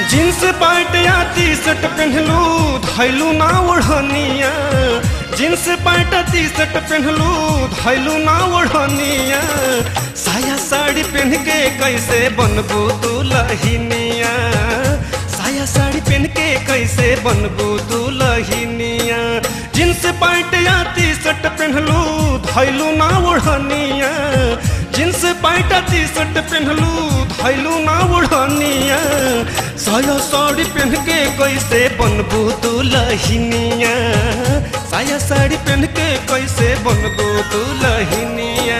jeans pant या T shirt पहनलू धैलू ना ओढ़निया जींस पैंट टी शर्ट पहनलू धैलू ना ओढ़निया साया साड़ी पहन के कैसे बनबू दुलहिनिया साया साड़ी पहन के कैसे बनबू दुलहिनिया जींस पैंट या टी शर्ट पहनलू धैलू ना ओढ़निया जींस पैंट टी शर्ट पहनलू धैलू ना ओढ़निया साया साड़ी पहन के कैसे बनबू दुलहिनिया साया साड़ी पहन के कैसे बनबू दुलहिनिया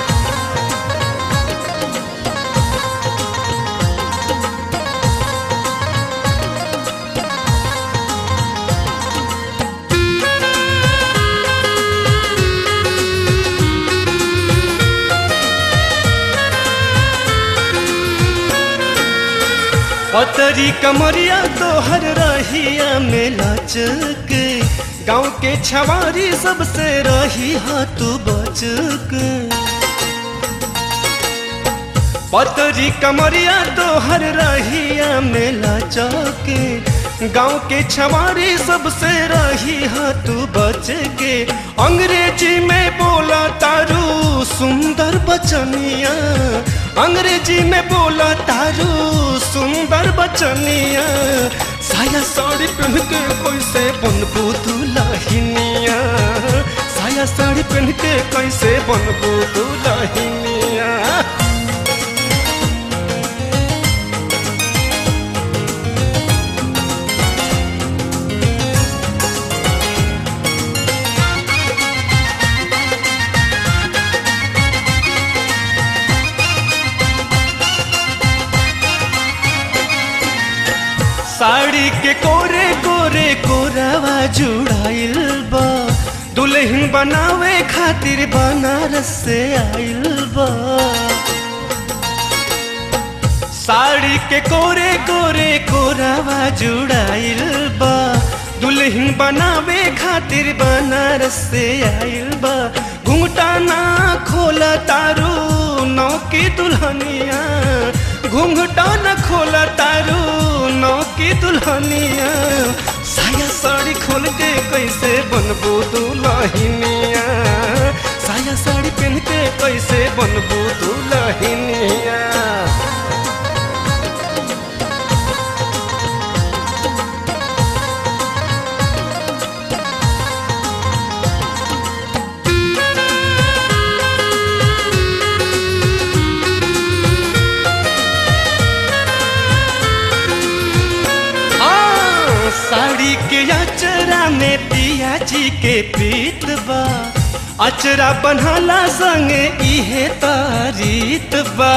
पतरी कमरिया तोहर रहिया में लचक गाँव के छवारी सबसे रही हा तू बचक पतरी कमरिया तोहर रहिया में लचक गाँव के छवारी सबसे रही हा तू बच के अंग्रेजी में बोला तारू सुंदर बचनिया अंग्रेजी में बोला तारू सुंदर बचनिया साया साड़ी पहन के कैसे बनबू दुलहिनिया साया साड़ी पहन के कैसे बनबू दुलहिनिया साड़ी के कोरे कोरे कोरावा जुड़ाइल बा दुल्हन बनावे खातिर बनारस से आइल बा साड़ी के कोरे कोरे कोरावा जुड़ाइल बा दुल्हन बनावे खातिर बनारस से आइल बा घूंघटा ना खोला तारू नौ की दुल्हनिया घूंघटा न खोला तारू नौ की दुल्हनिया साया साड़ी खोल के कैसे बनबू दुल्हनिया साया साड़ी पहन के कैसे बनबू दुल्हनिया हाँ, साड़ी के अचरा में पिया जी के प्रीत बा अचरा बनहला संगे इहे तारीत बा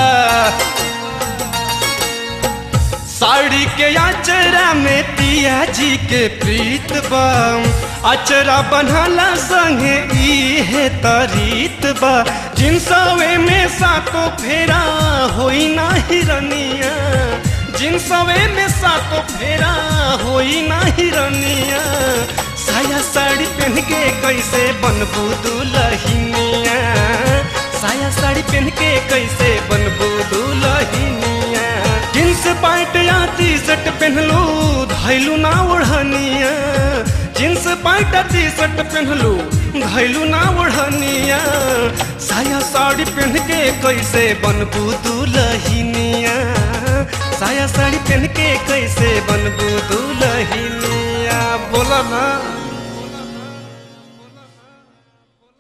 साड़ी के अचरा में पिया जी के प्रीत बा अचरा बनहला संगे इहे तारीत बा जिनसवे में सातो फेरा होई ना हिरनिया जिनसवे में सातो फेरा होई ना हिरनिया साया साड़ी पहन के कैसे बनबू दुलहिनिया साया साड़ी पहन के कैसे बनबू दुलहिनिया जींस पैंट या टी शर्ट पहनलू धैलू ना ओढ़निया जींस पैंट टी शर्ट पहनलू धैलू ना ओढ़निया साया साड़ी पहन के कैसे बनबू दुलहिनिया साया साड़ी पहन के कैसे बनबू